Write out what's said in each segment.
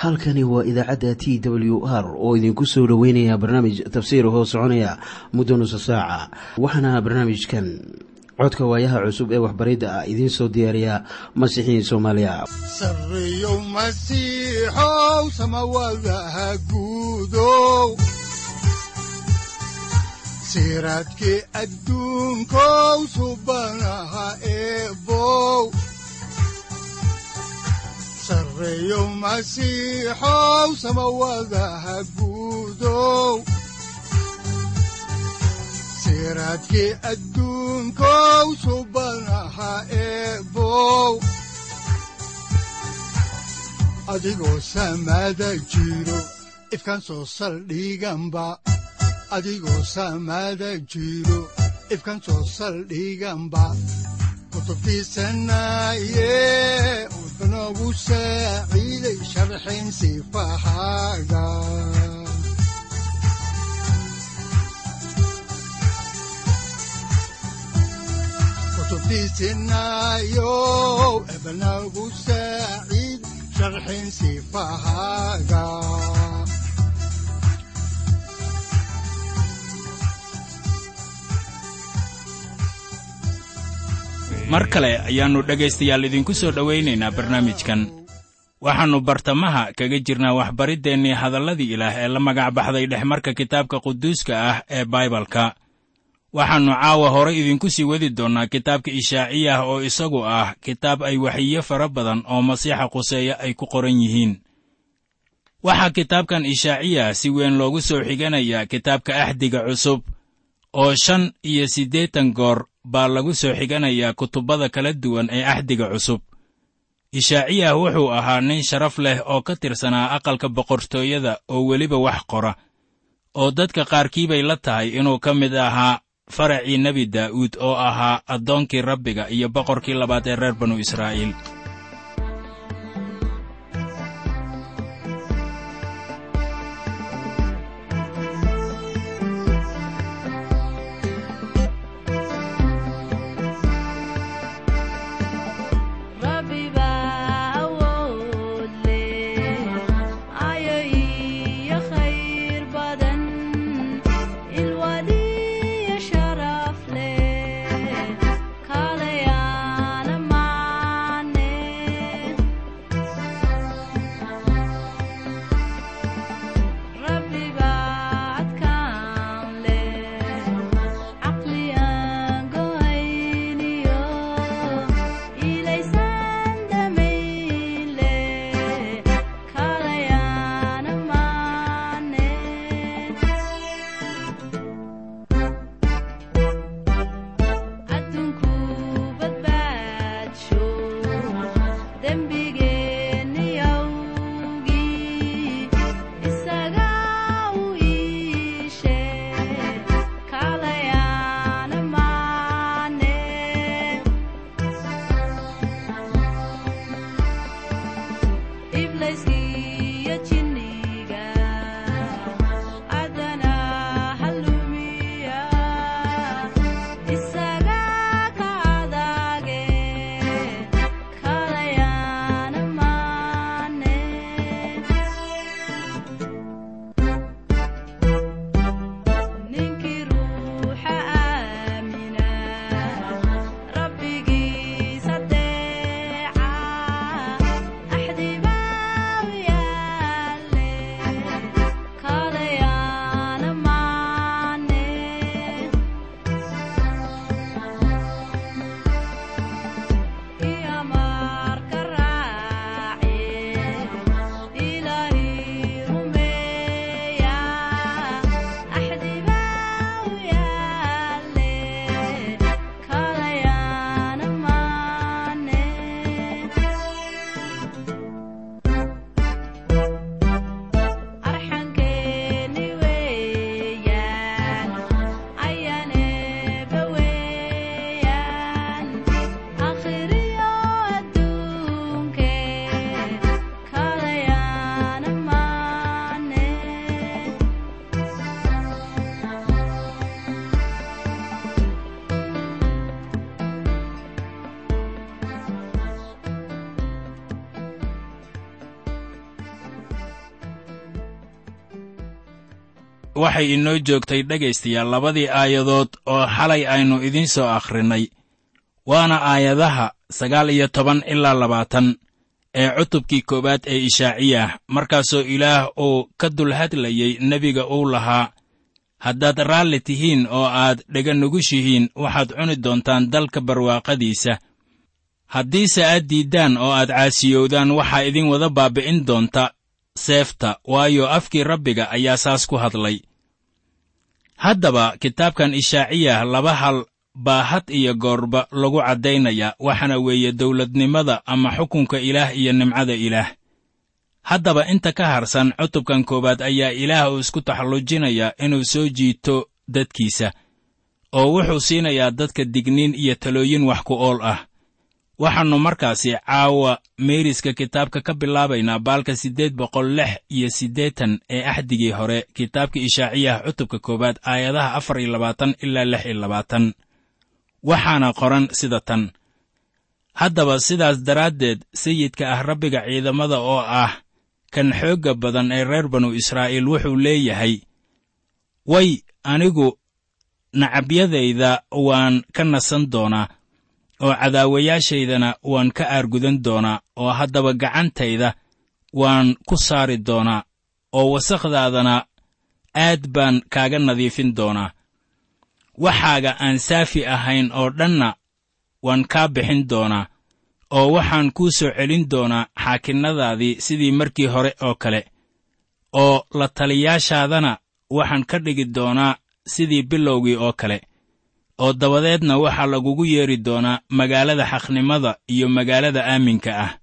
halkani waa idaacadda t w r oo idinku soo dhoweynaya barnaamij tafsiir hoo soconaya muddo nusa saaca waxaana barnaamijkan codka waayaha cusub ee waxbaridda ah idiin soo diyaariya masiixiin soomaaliya sareyow masiixow samawadaha guudow siraadkii adduunkow subanaha eebow sareyow masiixow samawadaha guudow siraadkii adduunkow subanaha eebow adigoo samaada jiro ifkan soo saldhiganba adigoo samaada jiro ifkan soo saldhiganba kutubtiisanaye wuxunogu saaciiday sharxin sifahaaga kutubtiisinayow ebnagu saaciid sharxin sifahaaga mar kale ayaannu dhegaystayaal idinku soo dhowaynaynaa barnaamijkan waxaannu bartamaha kaga jirnaa waxbariddeenii hadalladii ilaah ee la magac baxday dhexmarka kitaabka quduuska ah ee baibalka waxaannu caawa hore idinku sii wadi doonnaa kitaabka ishaaciyah oo isagu ah kitaab ay waxiyo fara badan oo masiixa quseeya ay ku qoran yihiin waxaa kitaabkan ishaaciyah si weyn loogu soo xiganayaa kitaabka axdiga cusub oo shan iyo siddeetan goor baa lagu soo xiganayaa kutubbada kala duwan ee axdiga cusub ishaaciyah wuxuu ahaa nin sharaf leh oo ka tirsanaa aqalka boqortooyada oo weliba wax qora oo dadka qaarkii bay la tahay inuu ka mid ahaa faracii nebi daa'uud oo ahaa addoonkii rabbiga iyo boqorkii labaad ee reer banu israa'iil waxay inoo joogtay dhegaystayaal labadii aayadood oo xalay aynu idiin soo akhrinnay waana aayadaha sagaal iyo toban ilaa labaatan ee cutubkii koowaad ee ishaaciyah markaasoo ilaah uu ka dul hadlayey nebiga uu lahaa haddaad raalli tihiin oo aad dhega nugushihiin waxaad cuni doontaan dalka barwaaqadiisa haddiise aad diiddaan oo aad caasiyowdaan waxaa idin wada baabbi'in doonta seefta waayo afkii rabbiga ayaa saas ku hadlay haddaba kitaabkan ishaaciyah laba hal baa had iyo goorba lagu caddaynayaa waxaana weeye dawladnimada ama xukunka ilaah iyo nimcada ilaah haddaba inta ka harsan cutubkan koowaad ayaa ilaah uu isku taxallujinayaa inuu soo jiito dadkiisa oo wuxuu siinayaa dadka digniin iyo talooyin wax ku ool ah waxaannu markaasi caawa meeriska kitaabka ka bilaabaynaa baalka siddeed boqol lix iyo siddeetan ee axdigii hore kitaabka ishaaciyah cutubka koowaad aayadaha afar iyo labaatan ilaa lix iyo labaatan waxaana qoran sida tan haddaba sidaas daraaddeed sayidka ah rabbiga ciidamada oo ah kan xoogga badan ee reer banu israa'iil wuxuu leeyahay way anigu nacabyadayda waan ka nasan doonaa oo cadaawayaashaydana waan ka aargudan doonaa oo haddaba gacantayda waan ku saari doonaa oo wasakhdaadana aad baan kaaga nadiifin doonaa waxaaga aan saafi ahayn oo dhanna waan kaa bixin doonaa oo waxaan kuu soo celin doonaa xaakinnadaadii sidii markii hore oo kale oo la taliyaashaadana waxaan ka dhigi doonaa sidii bilowgii oo kale oo dabadeedna waxaa lagugu yeedhi doonaa magaalada xaqnimada iyo magaalada aaminka ah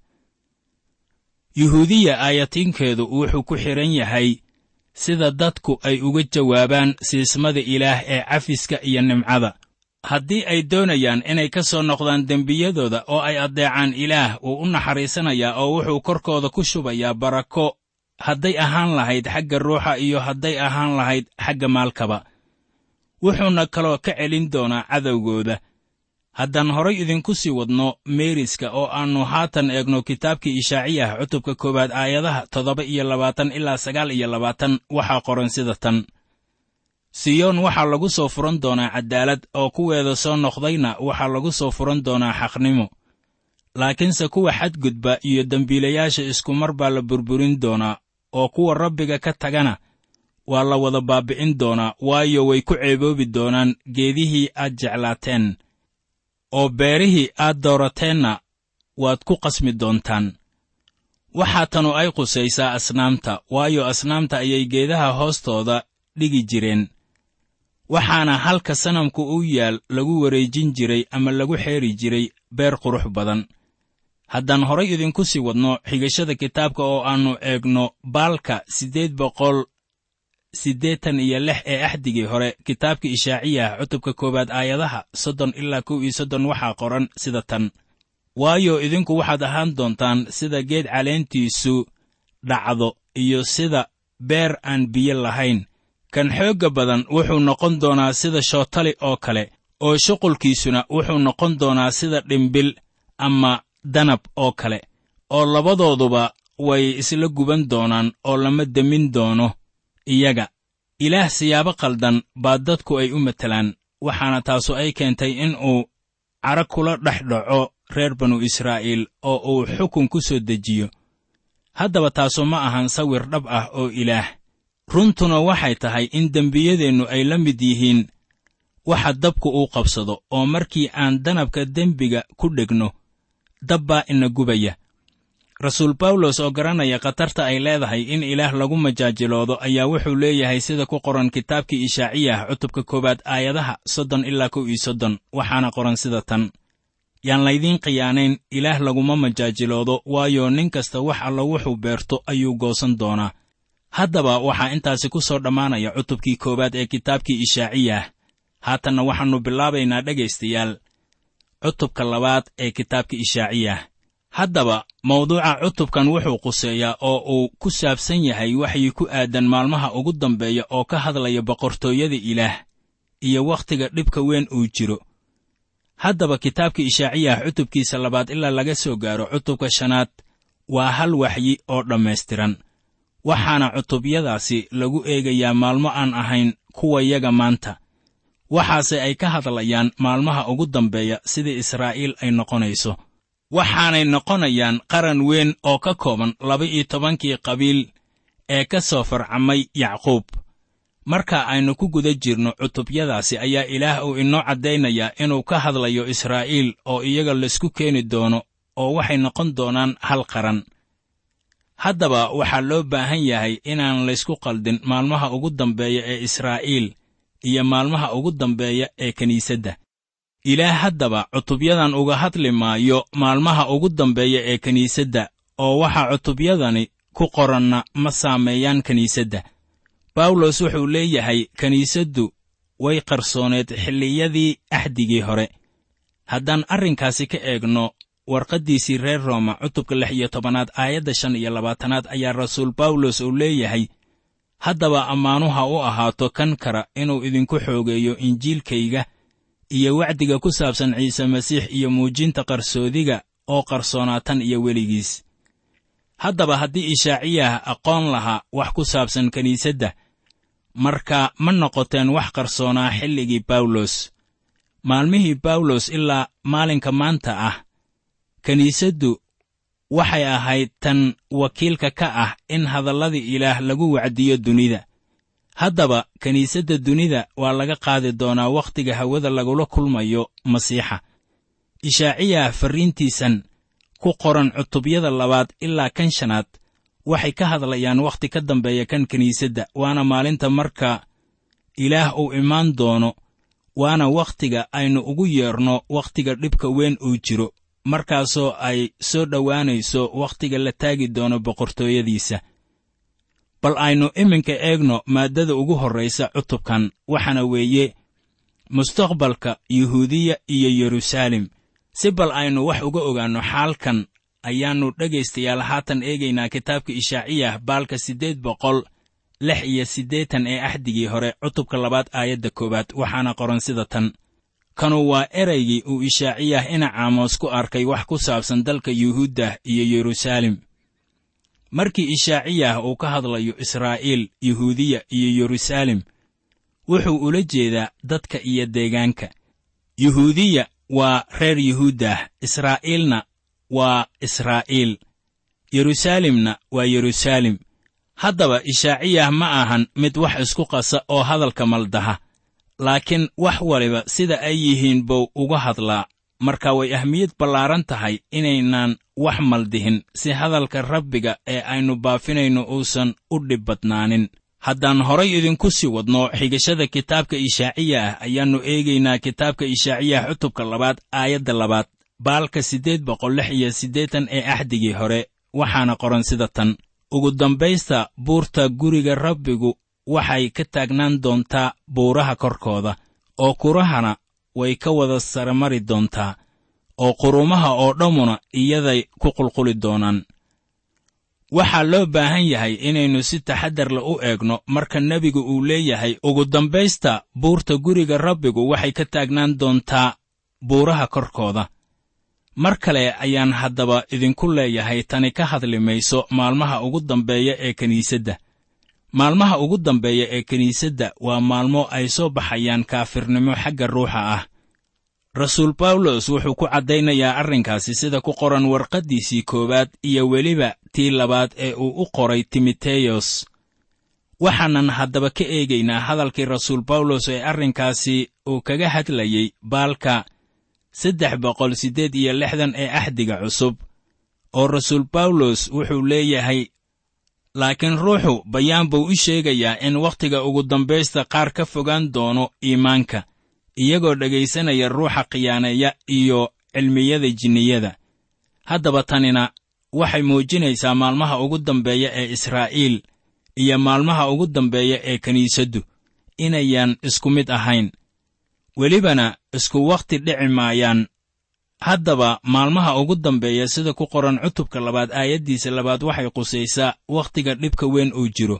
yuhuudiya aayatiinkeedu wuxuu ku xidhan yahay sida dadku ay uga jawaabaan siismada ilaah ee cafiska iyo nimcada haddii ay doonayaan inay ka soo noqdaan dembiyadooda oo ay addeecaan ilaah wuu u naxariisanayaa oo wuxuu korkooda ku shubayaa barako hadday ahaan lahayd xagga ruuxa iyo hadday ahaan lahayd xagga maalkaba wuxuuna kaloo ka celin doonaa cadowgooda haddaan horay idinku sii wadno meeriska oo aannu haatan eegno kitaabkii ishaaciyah cutubka koowaad aayadaha toddoba iyo labaatan ilaa sagaal iyo labaatan waxaa qoran sida tan siyoon waxaa lagu soo furan doonaa caddaalad oo kuweeda soo noqdayna waxaa lagu soo furan doonaa xaqnimo laakiinse kuwa xadgudba iyo dembiilayaasha iskumar baa la burburin doonaa oo kuwa rabbiga ka tagana waa la wada baabbi'in doonaa waayo way ku ceeboobi doonaan geedihii aad jeclaateen oo beerihii aad doorateenna waad ku qasmi doontaan waxaa tanu ay qusaysaa asnaamta waayo asnaamta ayay geedaha hoostooda dhigi jireen waxaana halka sanamku u yaal lagu wareejin jiray ama lagu xeeri jiray beer qurux badan haddaan horay idinku sii wadno xigashada kitaabka oo aannu eegno baalka siddeed boqol siddeetan iyo lix ee axdigii hore kitaabka ishaaciyah cutubka koowaad aayadaha soddon ilaa kow iyo soddon waxaa qoran sida tan waayo idinku waxaad ahaan doontaan sida geed caleentiisu dhacdo iyo sida beer aan biyo lahayn kan xoogga badan wuxuu noqon doonaa sida shootali oo kale oo shuqulkiisuna wuxuu noqon doonaa sida dhimbil ama danab oo kale oo labadooduba way isla guban doonaan oo lama demin doono iyaga ilaah siyaabo qaldan baa dadku ay u matelaan waxaana taasu ay keentay in uu cara kula dhex dhaco reer banu israa'iil oo uu xukun ku soo dejiyo haddaba taasu ma ahan sawir dhab ah oo ilaah runtuna waxay tahay in dembiyadeennu ay la mid yihiin waxa dabku uu qabsado oo markii aan danabka dembiga ku dhegno dab baa ina gubaya rasuul bawlos oo garanaya khatarta ay leedahay in ilaah lagu majaajiloodo ayaa wuxuu leeyahay sida ku qoran kitaabkii ishaaciyah cutubka koowaad aayadaha soddon ilaa kow iyo soddon waxaana qoran sida tan yaan laydiin khiyaanayn ilaah laguma majaajiloodo waayo nin kasta wax alla wuxuu beerto ayuu goosan doonaa haddaba waxaa intaasi ku soo dhammaanaya cutubkii koowaad ee kitaabkii ishaaciyah haatanna waxaannu bilaabaynaa dhegaystayaal cutubka labaad ee kitaabka ishaaciyah haddaba mawduuca cutubkan wuxuu quseeyaa oo uu ku saabsan yahay waxyi ku aadan maalmaha ugu dambeeya oo ka hadlaya boqortooyada ilaah iyo wakhtiga dhibka weyn uu jiro haddaba kitaabka ishaaciyah cutubkiisa labaad ilaa laga soo gaaro cutubka shanaad waa hal waxyi oo dhammaystiran waxaana cutubyadaasi lagu eegayaa maalmo aan ahayn kuwayaga maanta waxaase ay ka hadlayaan maalmaha ugu dambeeya sida israa'iil ay noqonayso waxaanay noqonayaan qaran weyn oo ka kooban laba-iyo tobankii qabiil ee ka soo farcamay yacquub marka aynu ku guda jirno cutubyadaasi ayaa ilaah uu inoo caddaynayaa inuu ka hadlayo israa'iil oo iyaga laysku keeni doono oo waxay noqon doonaan hal qaran haddaba waxaa loo baahan yahay inaan laysku qaldin maalmaha ugu dambeeya ee israa'iil iyo maalmaha ugu dambeeya ee kiniisadda ilaah haddaba cutubyadan uga hadli maayo maalmaha ugu dambeeya ee kiniisadda oo waxaa cutubyadani ku qoranna ma saameeyaan kiniisadda bawlos wuxuu leeyahay kiniisaddu way qarsooneed xilliyadii axdigii hore haddaan arrinkaasi ka eegno warqaddiisii reer rooma cutubka lix iyo tobanaad aayadda shan iyo labaatanaad ayaa rasuul bawlos uu leeyahay haddaba ammaanuha u ahaato kan kara inuu idinku xoogeeyo injiilkayga iyo wacdiga ku saabsan ciise masiix iyo muujinta qarsoodiga oo qarsoonaatan iyo weligiis haddaba haddii ishaaciyah aqoon lahaa wax ku saabsan kiniisadda marka ma noqoteen wax qarsoonaa xilligii bawlos maalmihii bawlos ilaa maalinka maanta ah kiniisaddu waxay ahayd tan wakiilka ka ah in hadalladii ilaah lagu wacdiyo dunida haddaba kiniisadda dunida waa laga qaadi doonaa wakhtiga hawada lagula kulmayo masiixa ishaaciya farriintiisan ku qoran cutubyada labaad ilaa kan shanaad waxay ka hadlayaan wakhti ka dambeeya kan kiniisadda waana maalinta marka ilaah uu imaan doono waana wakhtiga aynu ugu yeerno wakhtiga dhibka weyn uu jiro markaasoo ay soo dhowaanayso wakhtiga la taagi doono boqortooyadiisa bal aynu iminka eegno maaddada ugu horraysa cutubkan waxaana weeye mustaqbalka yuhuudiya iyo yeruusaalem si bal aynu wax uga ogaanno xaalkan ayaannu dhegaystayaal haatan eegaynaa kitaabka ishaaciyah baalka siddeed boqol lix iyo siddeetan ee axdigii hore cutubka labaad aayadda koowaad waxaana qoran sida tan kanu waa eraygii uu ishaaciyah ina caamoos ku arkay wax ku saabsan dalka yuhuudda iyo yeruusaalem markii ishaaciyah uu ka hadlayo israa'iil yuhuudiya iyo yeruusaalem wuxuu ula jeedaa dadka iyo deegaanka yuhuudiya waa reer yuhuuddah israa'iilna waa israa'iil yeruusaalemna waa yeruusaalem haddaba ishaaciyah ma ahan mid wax isku qasa oo hadalka maldaha laakiin wax waliba sida ay yihiin buu uga hadlaa marka way ahmiyad ballaaran tahay inaynaan wax maldihin si hadalka rabbiga ee aynu baafinayno uusan u dhib badnaanin haddaan horay idinku sii wadno xigashada kitaabka ishaaciya ah ayaannu eegaynaa kitaabka ishaaciyah cutubka labaad aayadda labaad baalka siddeed boqol lix iyo siddeetan ee axdigii hore waxaana qoran sida tan ugu dambaysta buurta guriga rabbigu waxay ka taagnaan doontaa buuraha korkooda oo kurahana way ka wada saramari doontaa oo qurumaha oo dhammuna iyaday ku qulquli doonaan waxaa loo baahan yahay inaynu si taxaddar le u eegno marka nebigu uu leeyahay ugu dambaysta buurta guriga rabbigu waxay ka taagnaan doontaa buuraha korkooda mar kale ayaan haddaba idinku leeyahay tani ka hadli mayso maalmaha ugu dambeeya ee kiniisadda maalmaha ugu dambeeya ee kiniisadda waa maalmo ay soo baxayaan kaafirnimo xagga ruuxa ah rasuul bawlos wuxuu ku caddaynayaa arrinkaasi sida ku qoran warqaddiisii koowaad iyo weliba tii labaad ee uu u qoray timoteyos waxaanan haddaba ka eegaynaa hadalkii rasuul bawlos ee arrinkaasi uu kaga hadlayey baalka saddex boqol siddeed iyo lixdan ee axdiga cusub oo rasuul bawlos wuxuu leeyahay laakiin ruuxu bayaan buu u sheegayaa in wakhtiga ugu dambaysta qaar ka fogaan doono iimaanka iyagoo dhegaysanaya ruuxa khiyaaneeya iyo cilmiyada jinniyada haddaba tanina waxay muujinaysaa maalmaha ugu dambeeya ee israa'iil iyo maalmaha ugu dambeeya ee kiniisaddu inayaan isku mid ahayn welibana isku wakhti dhici maayaan haddaba maalmaha ugu dambeeya sida ku qoran cutubka labaad aayaddiisa labaad waxay qusaysaa wakhtiga dhibka weyn uu jiro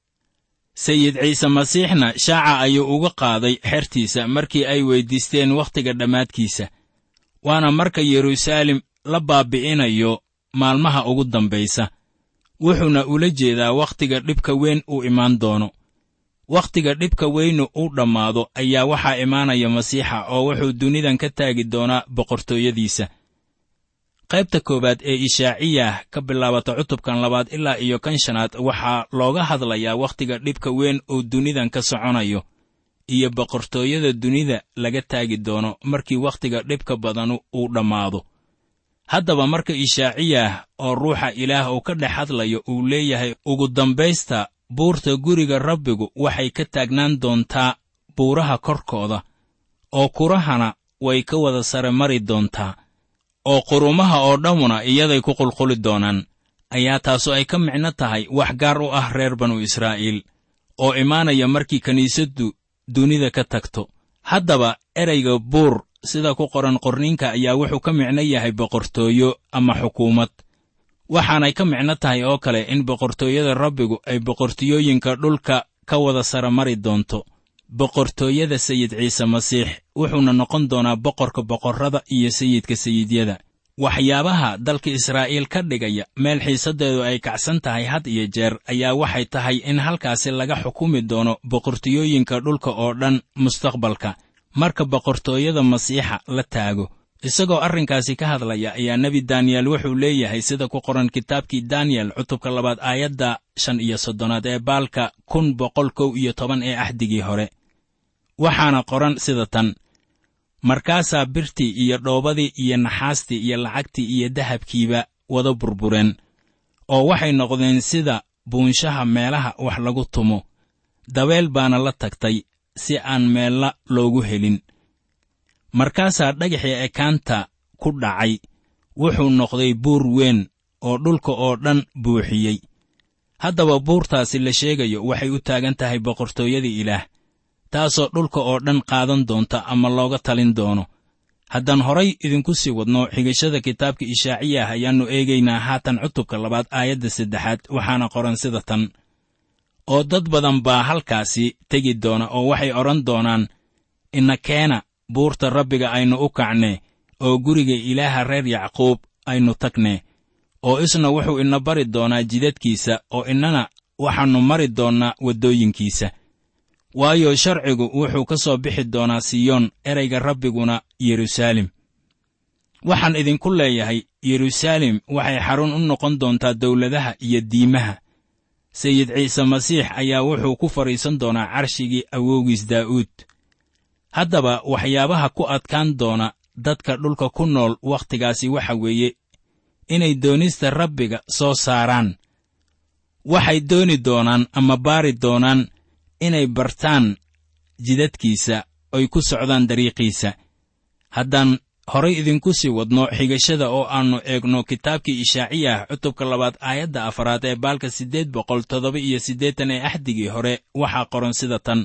sayid ciise masiixna shaaca ayuu uga qaaday xertiisa markii ay weyddiisteen wakhtiga dhammaadkiisa waana marka yeruusaalem la baabbi'inayo maalmaha ugu dambaysa wuxuuna ula jeedaa wakhtiga dhibka weyn uu imaan doono wakhtiga dhibka weynu uu dhammaado ayaa waxaa imaanaya masiixa oo wuxuu dunidan ka taagi doonaa boqortooyadiisa qaybta koowaad ee ishaaciyah ka bilaabata cutubkan labaad ilaa iyo kan shanaad waxaa looga hadlayaa wakhtiga dhibka weyn uu dunidan ka soconayo iyo boqortooyada dunida laga taagi doono markii wakhtiga dhibka badanu uu dhammaado haddaba marka ishaaciyah oo ruuxa ilaah uu ka dhex hadlayo uu leeyahay ugu dambaysta buurta guriga rabbigu waxay ka taagnaan doontaa buuraha korkooda oo kurahana way ka wada sare mari doontaa oo qurumaha oo dhammuna iyaday ku qulquli doonaan ayaa taasu ay ka micno tahay wax gaar u ah reer banu israa'iil oo imaanaya markii kiniisaddu dunida ka tagto haddaba ereyga buur sida ku qoran qorniinka ayaa wuxuu ka micno yahay boqortooyo ama xukuumad waxaanay ka micno tahay oo kale in boqortooyada rabbigu ay boqortooyooyinka dhulka ka wada sara mari doonto boqortooyada sayid ciise masiix wuxuuna noqon doonaa boqorka boqorrada iyo sayidka sayidyada waxyaabaha dalka israa'iil ka dhigaya meel xiisaddeedu ay kacsan tahay had iyo jeer ayaa waxay tahay in halkaasi laga xukumi doono boqortooyooyinka dhulka oo dhan mustaqbalka marka boqortooyada masiixa la taago isagoo arrinkaasi ka hadlaya ayaa nebi daniyel wuxuu leeyahay sida ku qoran kitaabkii daniyel cutubka labaad aayadda shan iyo soddonaad ee baalka kun boqol kow iyo toban ee axdigii hore waxaana qoran sida tan markaasaa birtii iyo dhoobadii iyo naxaastii iyo lacagtii iyo dahabkiiba wada burbureen oo waxay noqdeen sida buunshaha meelaha wax lagu tumo dabeel baana la tagtay si aan meella loogu helin markaasaa dhagaxii ekaanta ku dhacay wuxuu noqday buur weyn oo dhulka oo dhan buuxiyey haddaba buurtaasi la sheegayo waxay u taagan tahay boqortooyada ilaah taasoo dhulka oo dhan qaadan doonta ama looga talin doono haddaan horay idinku sii wadno xigashada kitaabka ishaaciyah ayaannu eegaynaa haatan cutubka labaad aayadda saddexaad waxaana qoran sida tan oo dad badan baa halkaasi tegi doona oo waxay odhan doonaan ina keena buurta rabbiga aynu u kacnee oo guriga ilaaha reer yacquub aynu tagnee oo isna wuxuu ina bari doonaa jidadkiisa oo innana waxaannu mari doonnaa waddooyinkiisa waayo sharcigu wuxuu ka soo bixi doonaa siyoon ereyga rabbiguna yeruusaalem waxaan idinku leeyahay yeruusaalem waxay xarun u noqon doontaa dawladaha iyo diimaha sayid ciise masiix ayaa wuxuu ku fadhiisan doonaa carshigii awowgiis daa'uud haddaba waxyaabaha ku adkaan doona dadka dhulka ku nool wakhtigaasi waxa weeye inay doonista rabbiga soo saaraan waxay dooni doonaan ama baari doonaan inay bartaan jidadkiisa oy ku socdaan dariiqiisa haddaan horay idinku sii wadno xigashada oo aannu eegno kitaabkii ishaaciyah cutubka labaad aayadda afaraad ee baalka siddeed boqol toddoba iyo siddeetan ee axdigii hore waxaa qoran sida tan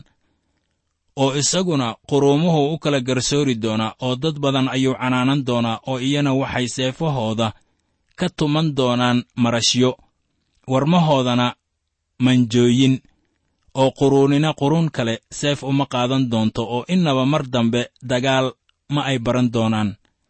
oo isaguna quruumuhu u kala garsoori doonaa oo dad badan ayuu canaanan doonaa oo iyana waxay seefahooda ka tuman doonaan marashyo warmahoodana manjooyin oo quruunina quruun kale seef uma qaadan doonto oo innaba mar dambe dagaal ma ay baran doonaan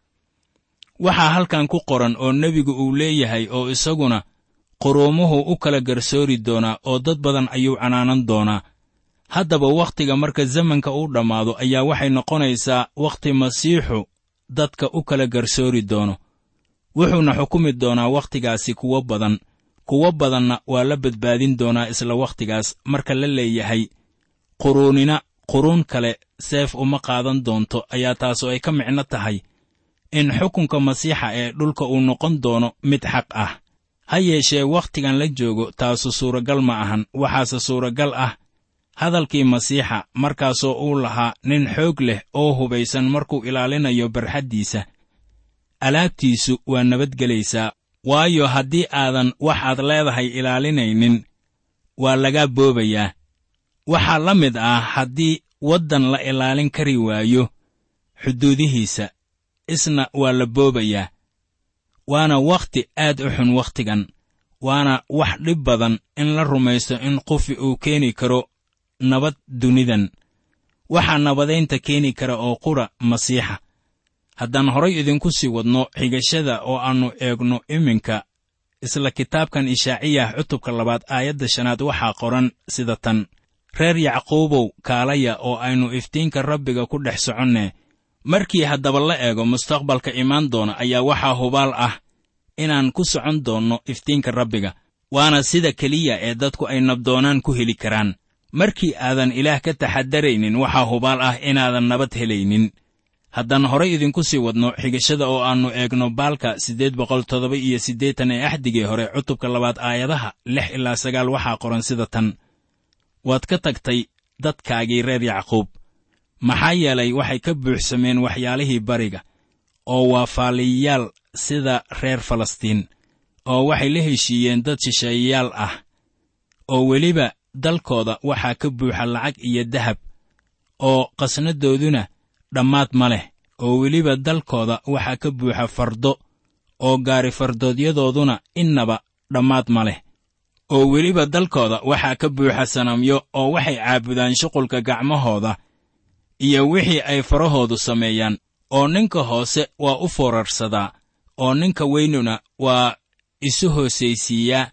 waxaa halkan ku qoran oo nebigu uu leeyahay oo isaguna quruumuhu u kala garsoori doonaa oo dad badan ayuu canaanan doonaa haddaba wakhtiga marka zamanka uu dhammaado ayaa waxay noqonaysaa wakhti masiixu dadka u kala garsoori doono wuxuuna xukumi doonaa wakhtigaasi kuwo badan kuwo badanna waa la badbaadin doonaa isla wakhtigaas marka la leeyahay quruunina quruun kale seef uma qaadan doonto ayaa taasu ay ka micno tahay in xukunka masiixa ee dhulka uu noqon doono mid xaq ah ha yeeshee wakhtigan la joogo taasu suuragal ma ahan waxaase suuragal ah hadalkii masiixa markaasoo uu lahaa nin xoog leh oo hubaysan markuu ilaalinayo barxaddiisa alaabtiisu waa nabadgelaysaa waayo haddii aadan wax aad leedahay ilaalinaynin waa lagaa boobayaa waxaa la mid ah haddii waddan la ilaalin kari waayo xuduudihiisa isna waa la boobayaa waana wakhti aad u xun wakhtigan waana wax dhib badan in la rumaysto in qofi uu keeni karo nabad dunidan waxaa nabadaynta keeni kara oo qura masiixa haddaan horay idinku sii wadno xigashada oo aannu eegno iminka isla kitaabkan ishaaciyah cutubka labaad aayadda shanaad waxaa qoran sida tan reer yacquubow kaalaya oo aynu iftiinka rabbiga ku dhex soconne markii haddaba la eego mustaqbalka imaan doona ayaa waxaa hubaal ah inaan ku socon doonno iftiinka rabbiga waana sida keliya ee dadku ay nabdoonaan ku heli karaan markii aadan ilaah ka taxadaraynin waxaa hubaal ah inaadan nabad helaynin haddaan horay idinku sii wadno xigashada oo aannu eegno baalka siddeed boqol toddoba iyo siddeetan ee axdigii hore cutubka labaad aayadaha lix ilaa sagaal waxaa qoran sida tan waad ka tagtay dadkaagii reer yacquub maxaa yeelay waxay ka buuxsameen waxyaalihii bariga oo waa faaliyayaal sida reer falastiin oo waxay la heshiiyeen dad shisheeyayaal ah oo weliba dalkooda waxaa ka buuxa lacag iyo dahab oo qasnadooduna dhammaad ma leh oo weliba dalkooda waxaa ka buuxa fardo oo gaari fardoodyadoooduna innaba dhammaad ma leh oo weliba dalkooda waxaa ka buuxa sanamyo oo waxay caabudaan shuqulka gacmahooda iyo wixii ay farahoodu sameeyaan oo ninka hoose waa u foorarsadaa oo ninka weynuna waa isu hoosaysiiyaa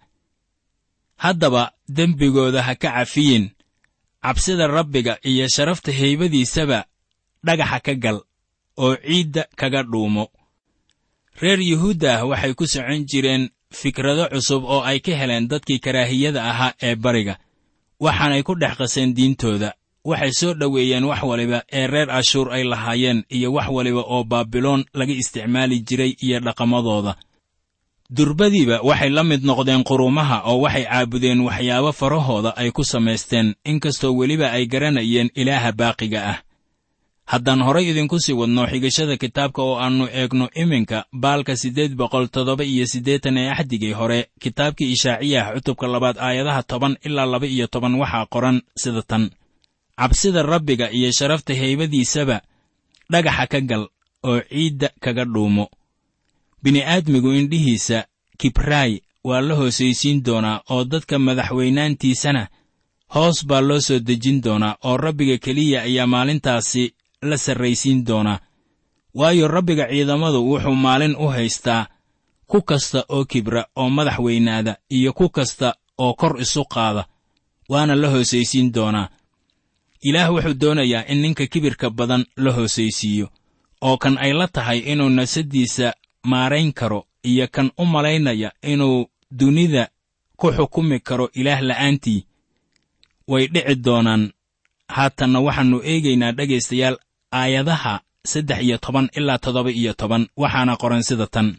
haddaba dembigooda ha ka cafiyin cabsida rabbiga iyo sharafta haybadiisaba dhagaxa ka gal oo ciidda kaga dhuumo reer yuhuudda ah waxay ku socon jireen fikrado cusub oo ay ka heleen dadkii karaahiyada ahaa ee bariga waxaanay ku dhex qaseen diintooda waxay soo dhoweeyeen wax waliba ee reer ashuur ay lahaayeen iyo wax waliba oo baabiloon laga isticmaali jiray iyo dhaqamadooda durbadiiba waxay la mid noqdeen qurumaha oo waxay caabudeen waxyaabo farahooda ay ku samaysteen inkastoo weliba ay garanayeen ilaaha baaqiga ah haddaan horay idinku sii wadno xigashada kitaabka oo aannu eegno iminka baalka siddeed boqol toddoba iyo siddeetan ee axdigii hore kitaabkii ishaaciyah cutubka labaad aayadaha toban ilaa laba iyo toban waxaa qoran sida tan cabsida rabbiga iyo sharafta haybadiisaba dhagaxa ka gal oo ciidda kaga dhuumo bini'aadmigu indhihiisa kibraay waa la hoosaysiin doonaa oo dadka madaxweynaantiisana hoos baa loo soo dejin doonaa oo rabbiga keliya ayaa maalintaasi la sarraysiin doonaa waayo rabbiga ciidamadu wuxuu maalin u haystaa ku kasta oo kibra oo madax weynaada iyo ku kasta oo kor isu qaada waana la hoosaysiin doonaa ilaah wuxuu doonayaa in ninka kibirka badan la hoosaysiiyo oo kan ay la tahay inuu nafsaddiisa maarayn karo iyo kan u malaynaya inuu dunida ku xukumi karo ilaah la'aantii way dhici doonaan haatanna waxaannu eegaynaa dhegaystayaal aayadaha saddex iyo toban ilaa toddoba iyo toban waxaana qoran sida tan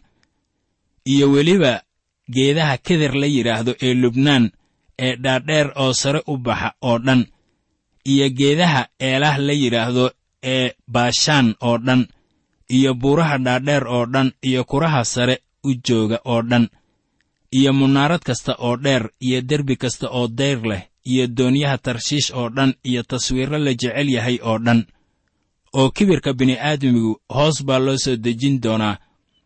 iyo weliba geedaha keder la yidhaahdo ee lubnaan ee dhaadheer oo sare u baxa oo dhan iyo geedaha eelaah la yidhaahdo ee baashaan oo dhan iyo buuraha dhaadheer oo dhan iyo kuraha sare u jooga oo dhan iyo munaarad kasta oo dheer iyo derbi kasta oo dayr leh iyo doonyaha tarshiish oo dhan iyo taswiirro la jecel yahay oo dhan oo kibirka bini'aadmigu hoos baa loo soo dejin doonaa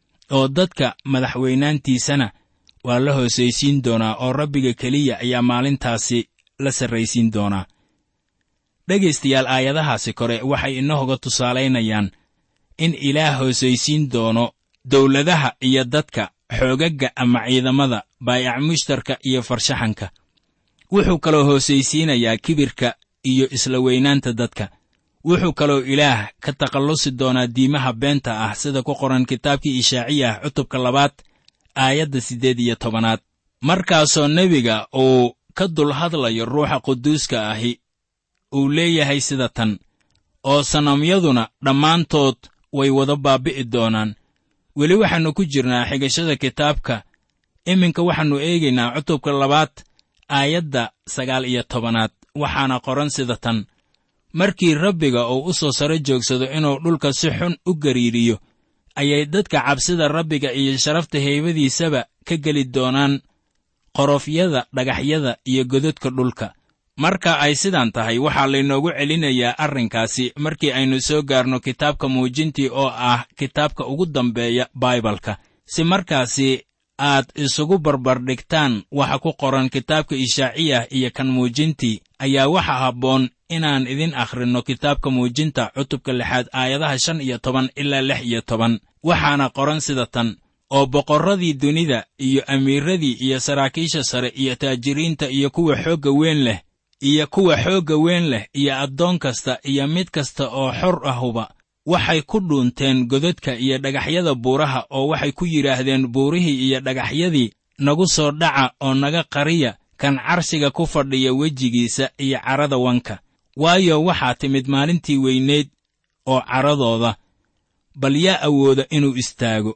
oo dadka madaxweynaantiisana waa la hoosaysiin doonaa oo rabbiga keliya ayaa maalintaasi la sarraysiin doonaa dhegaystayaal aayadahaasi kore waxay inooga tusaalaynayaan in ilaah hoosaysiin doono dawladaha iyo dadka xoogagga ama ciidamada baayac mushtarka iyo farshaxanka wuxuu kaloo hoosaysiinayaa kibirka iyo isla weynaanta dadka wuxuu kaloo ilaah ka takhallusi doonaa diimaha beenta ah sida ku qoran kitaabkii ishaaciyah cutubka labaad aayadda siddeed iyo tobanaad markaasoo nebiga uu ka dul hadlayo ruuxa quduuska ahi uu leeyahay sida tan oo sanamyaduna dhammaantood way wada baabbi'i doonaan weli waxaannu ku jirnaa xigashada kitaabka iminka waxaannu eegaynaa cutubka labaad aayadda sagaal iyo tobanaad waxaana qoran sida tan markii rabbiga uu u soo saro joogsado inuu dhulka si xun u gariiriyo ayay dadka cabsida rabbiga iyo sharafta heybadiisaba ka geli doonaan qorofyada dhagaxyada iyo gododka dhulka marka ay sidaan tahay waxaa laynoogu celinayaa arrinkaasi markii aynu soo gaarno kitaabka muujintii oo ah kitaabka ugu dambeeya baibalka si markaasi aad isugu barbardhigtaan waxa ku qoran kitaabka ishaaciyah iyo kan muujintii ayaa waxa habboon inaan idin akhrinno kitaabka muujinta cutubka lixaad aayadaha shan iyo toban ilaa lix iyo toban waxaana qoran sida tan oo boqorradii dunida iyo amiiradii iyo saraakiisha sare iyo taajiriinta iyo kuwa xoogga weyn leh iyo kuwa xoogga weyn leh iyo addoon kasta iyo mid kasta oo xor ahuba waxay ku dhuunteen godadka iyo dhagaxyada buuraha oo waxay ku yidhaahdeen buurihii iyo dhagaxyadii nagu soo dhaca oo naga qariya kan carshiga ku fadhiya wejigiisa iyo carrada wanka waayo waxaa timid maalintii weyneyd oo carradooda bal yaa awooda inuu istaago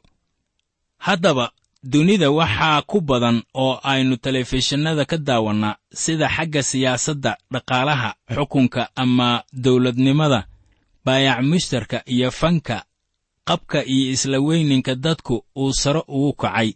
haddaba dunida waxaa ku badan oo aynu telefishinnada ka daawannaa sida xagga siyaasadda dhaqaalaha xukunka ama dawladnimada baayac mushtarka iyo fanka qabka iyo isla weyninka dadku uu sare ugu kacay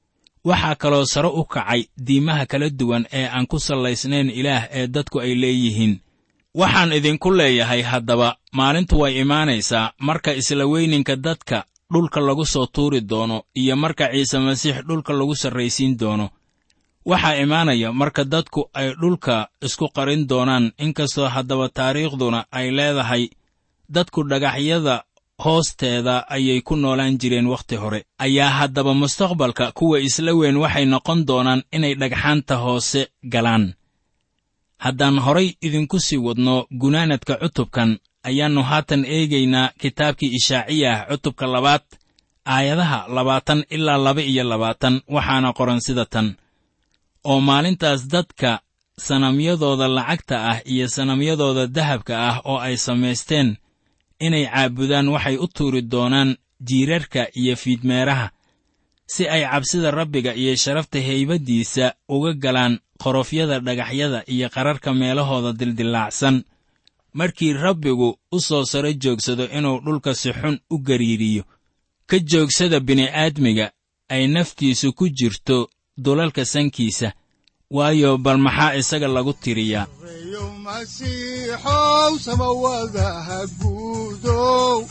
waxaa kaloo sare u kacay diimaha kala duwan ee aan ku sallaysnayn ilaah ee dadku ay leeyihiin waxaan idinku leeyahay haddaba maalintu way imaanaysaa marka isla weyninka dadka dhulka lagu soo tuuri doono iyo marka ciise masiix dhulka lagu sarraysiin doono waxaa imaanaya marka dadku ay dhulka isku qarin doonaan inkastoo haddaba taariikhduna ay leedahay dadku dhagaxyada hoosteeda ayay ku noolaan jireen wakhti hore ayaa haddaba mustaqbalka kuwa isla weyn waxay noqon doonaan inay dhagxaanta hoose galaan haddaan horay idinku sii wadno gunaanadka cutubkan ayaannu haatan eegaynaa kitaabkii ishaaciyah cutubka labaad aayadaha labaatan ilaa laba iyo labaatan waxaana qoran sida tan oo maalintaas dadka sanamyadooda lacagta ah iyo sanamyadooda dahabka ah oo ay samaysteen inay caabudaan waxay u tuuri doonaan jiirarka iyo fiidmeeraha si ay cabsida rabbiga iyo sharafta haybaddiisa uga galaan qorofyada dhagaxyada iyo qararka meelahooda dildillaacsan markii rabbigu u soo saro joogsado inuu dhulka si xun u gariiriyo ka joogsada bini'aadmiga ay naftiisu ku jirto dulalka sankiisa waayo bal maxaa isaga lagu tiriyaa reeyo masiixow samawadaha guudow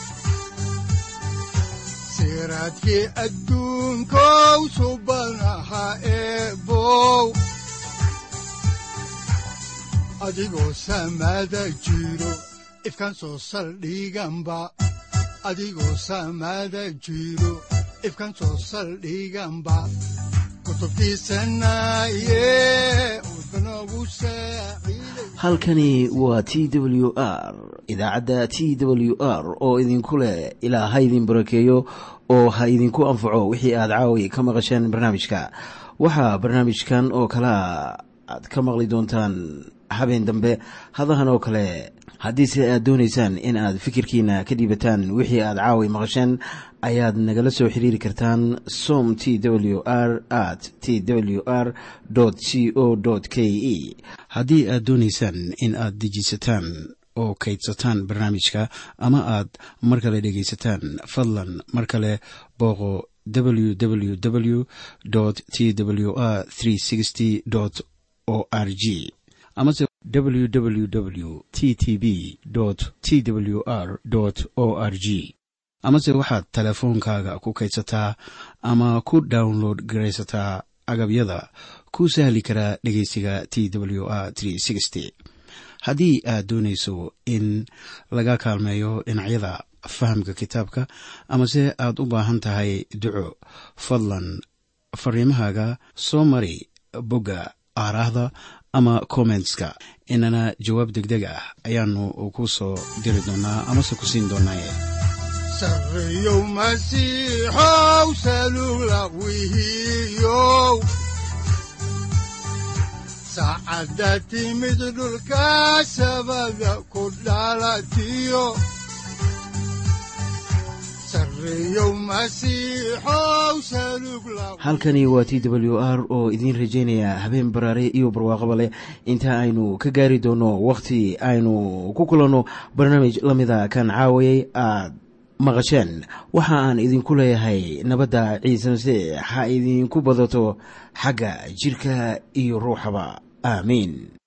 siraadkii adduunkow subanaha eebow adigoo samada jiro ifkan soo saldhiganba adigoo samada jiro ifkan soo saldhiganba kutubtiisanaye udbanogu saaciiday halkani waa t w r idaacadda t w r oo idinku leh ilaa ha idin barakeeyo oo ha idinku anfaco wixii aad caawi ka maqasheen barnaamijka waxaa barnaamijkan oo kalea aad ka maqli doontaan habeen dambe hadahan oo kale haddiise aad doonaysaan in aad fikirkiina ka dhiibataan wixii aad caawi maqasheen ayaad nagala soo xiriiri kartaan som t w r at t w r c o k e haddii aad doonaysaan in aad dejiisataan oo kaydsataan barnaamijka ama aad mar kale dhegaysataan fadlan mar kale booqo www t w r o r g amase www t t b t w r o r g amase waxaad teleefoonkaaga ku kaydsataa ama ku download garaysataa agabyada ku sahli karaa dhegeysiga t w r haddii aad doonayso in laga kaalmeeyo dhinacyada fahamka kitaabka amase aad u baahan tahay duco fadlan fariimahaaga soo mari bogga aaraahda ama kommentska inana jawaab degdeg ah ayaanu ku soo diri doonaa amase ku siin doonaaye sarreeyow masiixow salugla wihiyow saacadda timid dhulka sabada ku dhalatiyo sarreeyow masiixow salugla halkani waa t w r oo idiin rajaynaya habeen baraare iyo barwaaqaba leh inta aynu ka gaari doono wakhti aynu ku kulanno barnaamij la mida kan caawayay aad maqasheen waxa aan idinku leeyahay nabadda ciise masiix ha idinku badato xagga jidhka iyo ruuxaba aamiin